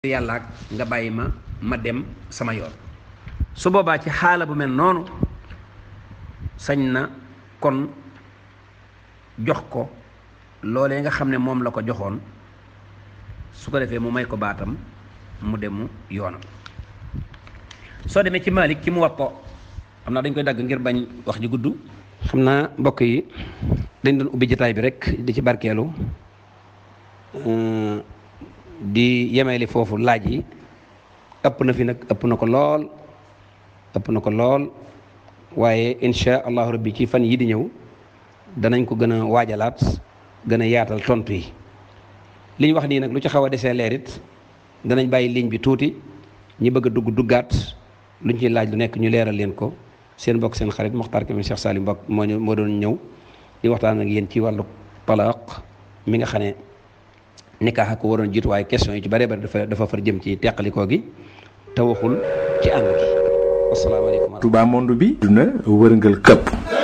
yàlla ak nga bàyyi ma ma dem sama yoon su boobaa ci xaala bu mel noonu sañ na kon jox ko loolee nga xam ne moom la ko joxoon su ko defee mu may ko baatam mu demu yoonam soo demee ci Malik ci mu wappo xam naa dañ koy dagg ngir bañ wax ji gudd xam naa mbokk yi dañ doon ubbi jataay bi rek di ci barkeelu di yemeeli foofu laaj yi ëpp na fi nag ëpp na ko lool ëpp na ko lool waaye insha allahu rabbi ci fan yi di ñëw danañ ko gën a waajalaat gën a yaatal tontu yi li ñu wax nii nag lu ci xaw a desee leerit danañ bàyyi ligne bi tuuti ñi bëgg a dugg duggaat luñ ciy laaj lu nekk ñu leeral leen ko seen mbokk seen xarit Mokhtar Kébé Cheikh Salim Mbokk moo ñu moo doon ñëw di waxtaan ak yéen ci wàllu talaaq mi nga xam ne nikaax ko waroon jiitu waaye question yi ci bare bare dafa dafa far jëm ci teqalikoo gi te waxul ci ànd gi asalaamaaleykum Touba monde bi duna wërngal këpp